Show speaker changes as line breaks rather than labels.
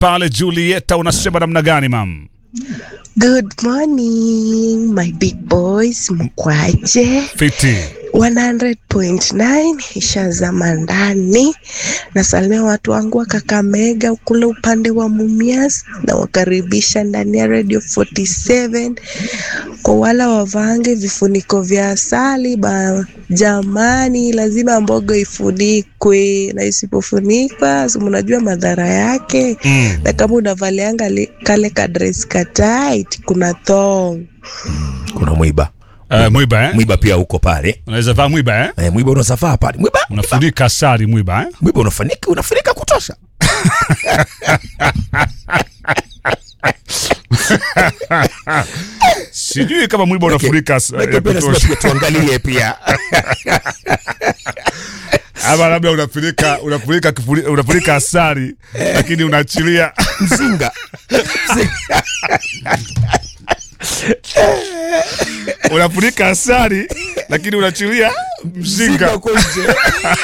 pale Julieta, unasema namna gani mam?
Good morning my big boys, mkwaje?
Fiti
100.9 ishazama ndani. Nasalimia watu wangu wa Kakamega kule upande wa Mumias, na wakaribisha ndani ya Radio 47 kwa wala wavange vifuniko vya asali ba jamani, lazima mboga ifunikwe, na isipofunikwa si mnajua madhara yake
mm.
na kama unavalianga li- kale ka dress ka tight, kuna thong
kuna mwiba
Uh, mwiba eh?
mwiba pia uko pale
Unaweza vaa mwiba eh?
eh, mwiba unasafaa pale mwiba
Unafunika sari mwiba eh?
mwiba unafanika unafunika kutosha
Sijui kama mwiba unafunika s-
Lakini
ya
pia lazima
kutosha.
pia tuangalie pia
ama labda unafunika unafunika kifuri- unafunika asari lakini unaachilia
mzinga
unafunika asari lakini unaachilia mzinga
uko nje